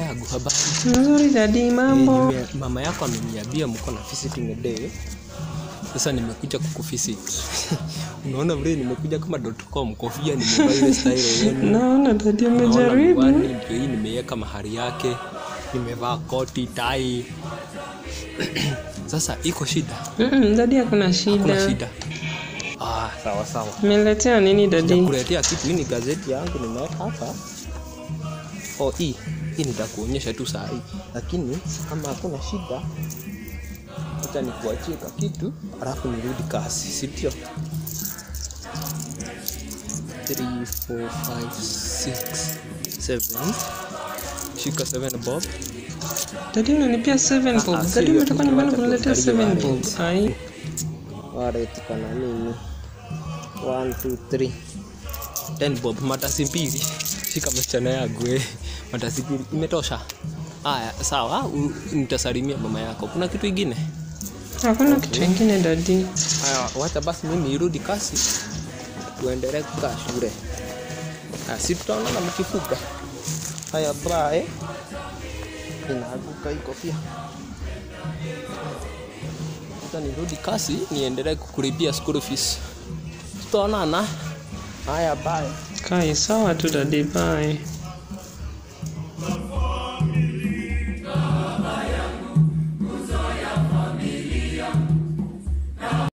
yangu habari Nzuri dadi, Eh, mambo. nime- mama yako ameniambia mko na visiting day sasa nimekuja kukuvisit unaona vile nimekuja kama .com kofia nimevaa ile style yenu Naona dadi Naona umejaribu. miwani ndio hii nimeweka mahali yake nimevaa koti tai sasa iko shida Mm, Dadi hakuna kuna shida. shida ah, sawa sawa Umeletea nini dadi? kuletea kitu hii ni gazeti yangu nimeweka hapa oh, hii hii nitakuonyesha tu saa hii lakini kama hakuna shida acha nikuachie ka kitu alafu nirudi kasi sindio 3 4 5 6 7 shika 7 bob Dadi unanipia 7 Ah, bob. ah, Dadi sio, umetoka nyumbani wacha kuniletea tuangalie 7 bob. wallet. Ai. wallet kana nini 1 2 3 10 bob matasi mbili shika msichana yangu eh. matasi mbili imetosha haya sawa u- nitasalimia mama yako kuna kitu ingine Hakuna kitu kingine dadi. haya wacha basi mimi irudi kasi tuendelee kukaa shule haya si tutaonana mkifuga haya bye inaanguka hii kofia Acha nirudi kasi niendelee kukulipia school fees tutaonana haya bye Kai sawa tu dadi, bye.